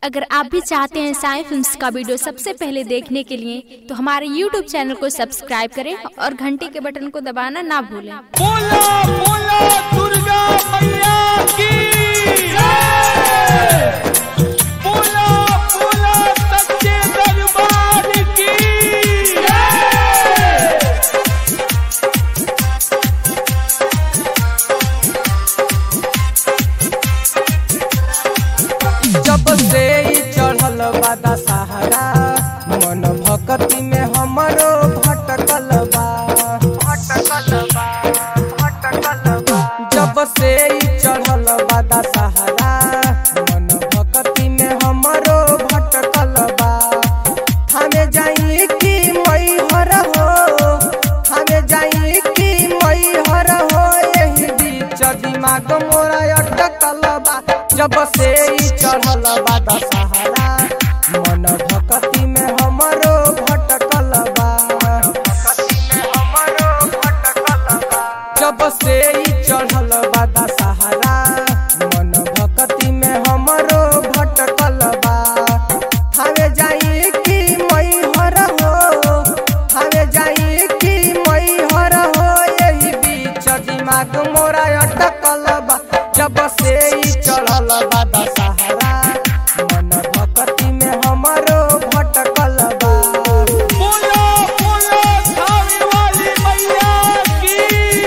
अगर आप भी चाहते हैं साई फिल्म्स का वीडियो सबसे पहले देखने के लिए तो हमारे YouTube चैनल को सब्सक्राइब करें और घंटी के बटन को दबाना ना भूलें बोला बोला दुर्गा मैया की जय। बोला बोला सच्चे दरबार की जय। जब से ई चढ़ल बादा सहारा मन भक्ति में हमरो भटकल बा भटकल बा भटकल बा जब से ई चढ़ल बादा सहारा मन भक्ति में हमरो भटकल बा हमें जाई कि मई हर हो हमें जाई कि मई हर हो यही बीच दिमाग मोरा अटकल बा जब से ई चढ़ल बा दशहरा मन भक्ति में हमरो भटकल बा भक्ति में हमरो भटकल बा जब से ई चढ़ल बा दशहरा मन भक्ति में हमरो भटकल बा हवे जाई कि मई हर हो हवे जाई कि मई हर हो यही बीच दिमाग मोरा अटकल बा जब से ई चढ़ल बा दशहरा मन भक्ति में हमरो भटकल बा बोला बोला थावे वाली मैया की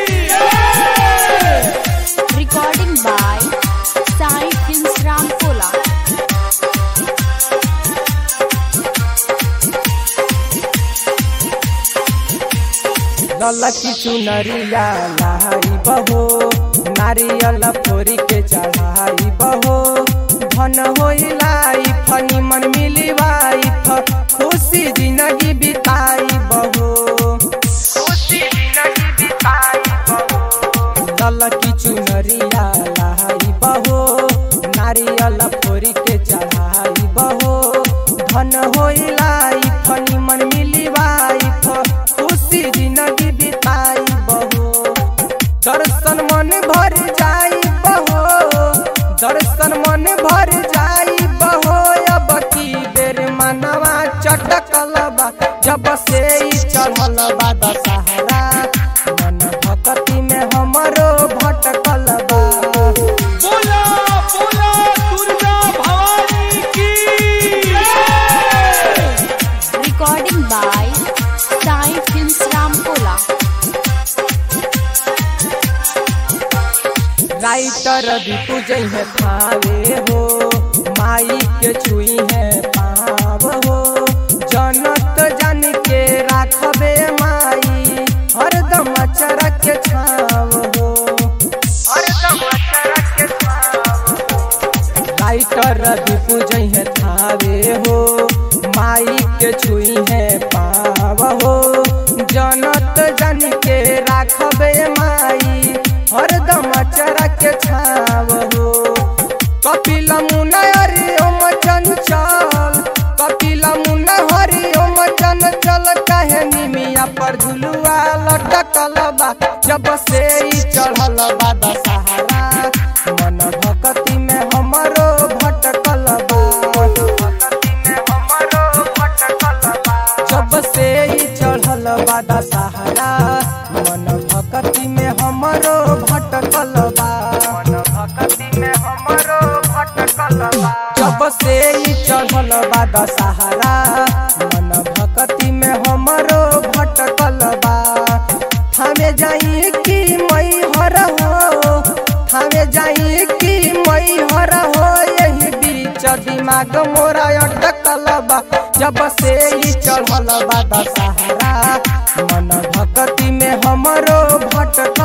जय। Recording by Sai films Ramkola ललकी चुनरिया लहाई बहो नारियल फोरी के चढ़ाई बहो धन होई लाइफ निमन मिली वाइफ खुशी जिंदगी बिताई बहो खुशी जिंदगी बिताई बहो ललकी चुनरिया लहाई बहो नारियल फोरी के चढ़ाई बहो धन होई लाइफ निमन मिली वाइफ खुशी जिंदगी बिताई बहो दर्शन मन भर जाई बहो दर्शन मन भर जाई बहो अब की बेर मनवा चटकल बा जब से ई चढ़ल बा दशहरा मन भक्ति में हमरो भटकल बा बोला बोला दुर्गा भवानी की जय। Recording by Sai films Ramkola writer Deepu जइहे थावे हो माई के छुई है पाव हो जनत जान के राखबे माई हरदम चरक के छाव हो हरदम चरक के छाव राइटर दीपू जइहे थावे हो माई के छुई है पाव हो जनत जन के राखबे माई हरदम चरक के छाव हो कपिल मुना हरि ओम चंचल कपिल मुना हरि ओम चंचल कहे निमिया पर झुलुआ लटकल बा जब से ई चढ़ल बा दशहरा मन भक्ति में हमरो भटकल बा भक्ति में हमरो भटकल बा जब से ई चढ़ल बा दशहरा मन भक्ति में हमरो भटकल बा मन भक्ति में हमरो भटकल बा जब से ई चढ़ल बा दशहरा मन भक्ति में हमरो भटकल बा हमें जाई कि मई हर हो हमें जाई कि मई हर हो यही बीच दिमाग मोरा अटकल बा जब से ई चढ़ल बा दशहरा मन भक्ति में हमरो भटकल